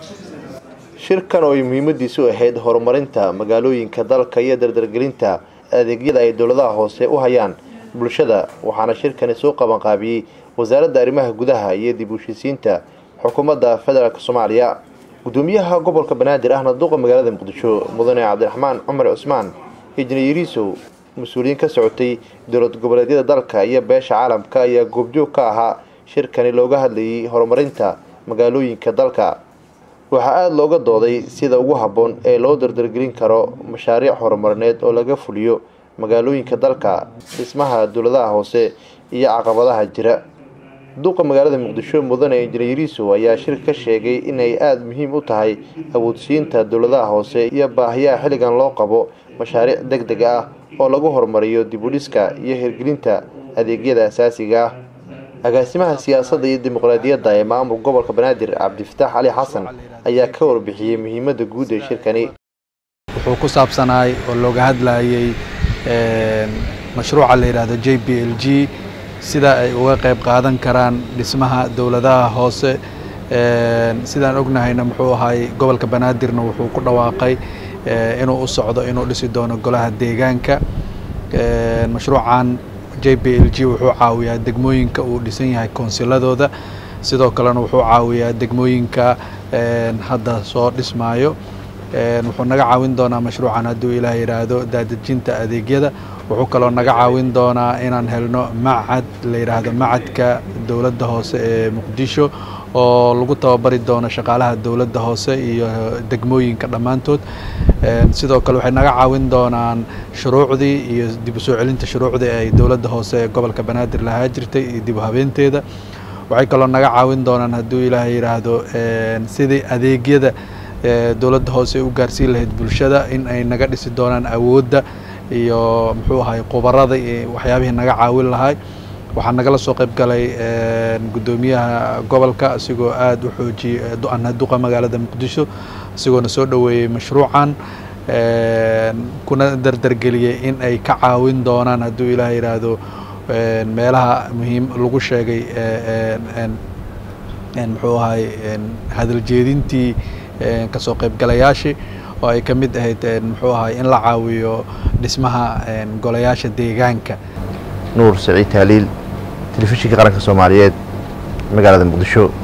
shirkan oo ay muhiimadiisu ahayd horumarinta magaalooyinka dalka iyo dardargelinta adeegyada ay dowladaha hoose u hayaan bulshada waxaana shirkani soo qabanqaabiyey wasaaradda arrimaha gudaha iyo dib u heshiisiinta xukuumadda federaalk soomaaliya gudoomiyaha gobolka banaadir ahna duqa magaalada muqdisho mudane cabdiraxmaan cumar cusmaan injineeriisow mas-uuliyiin ka socotay dowlad goboleedyada dalka iyo beesha caalamka ayaa goobjoog ka ahaa shirkani looga hadlayay horumarinta magaalooyinka dalka waxaa aada looga dooday sida ugu habboon ee loo dardargelin karo mashaariic horumarineed oo laga fuliyo magaalooyinka dalka dhismaha dowladaha hoose iyo caqabadaha jira duqa magaalada muqdisho mudane injineeriisow ayaa shirka ka sheegay inay aada muhiim u tahay awoodsiinta dowladaha hoose iyo baahiyaha xilligan loo qabo mashaariic deg deg ah oo lagu horumariyo dibudhiska iyo hirgelinta adeegyada asaasiga ah agaasimaha siyaasadda iyo dimuqraadiyadda ee maamulka gobolka banaadir cabdifataax cali xasan ayaa ka warbixiyey muhiimadda guud ee shirkani wuxuu ku saabsanaay oo looga hadlayay mashruuca la yidhaahdo j b l g sida ay uga qayb qaadan karaan dhismaha dowladaha hoose sidaan ognahayna muxuu ahay gobolka banaadirna wuxuu ku dhawaaqay inuu u socdo inuu dhisi doono golaha deegaanka mashruucan j b l g wuxuu caawiyaa degmooyinka uu dhisan yahay koonsiladooda sidoo kalena wuxuu caawiyaa degmooyinka hadda soo dhismaayo wuxuu naga caawin doonaa mashruucan hadduu ilaah yidhaahdo daadejinta adeegyada wuxuu kaloo naga caawin doonaa inaan helno macad la yidhaahdo macadka dowladda hoose ee muqdisho oo lagu tababari doono shaqaalaha dowladda hoose iyo degmooyinka dhammaantood sidoo kale waxay naga caawin doonaan shuruucdii iyo dib u soo celinta shuruucdii ay dowladda hoose ee gobolka banaadir lahaa jirtay iyo dib u habeenteeda waxay kaloo naga caawin doonaan hadduu ilaah yidhaahdo sidii adeegyada dowladda hoose u gaarsiin lahayd bulshada in ay naga dhisi doonaan awoodda iyo muxuu ahay khubarada iyo waxyaabihii naga caawin lahay waxaa nagala soo qayb galay guddoomiyaha gobolka isigoo aada u xoojiyey ana duqa magaalada muqdisho isagoona soo dhoweeyey mashruucan kuna dardargeliyey in ay ka caawin doonaan hadduu ilaah yidhaahdo meelaha muhiim lagu sheegay muxuu ahay hadaljeedintii kasoo qaybgalayaashii oo ay ka mid ahayd muxuu ahay in la caawiyo dhismaha golayaasha deegaanka nuur saciid taaliil telefishinka qaranka soomaaliyeed magaalada muqdisho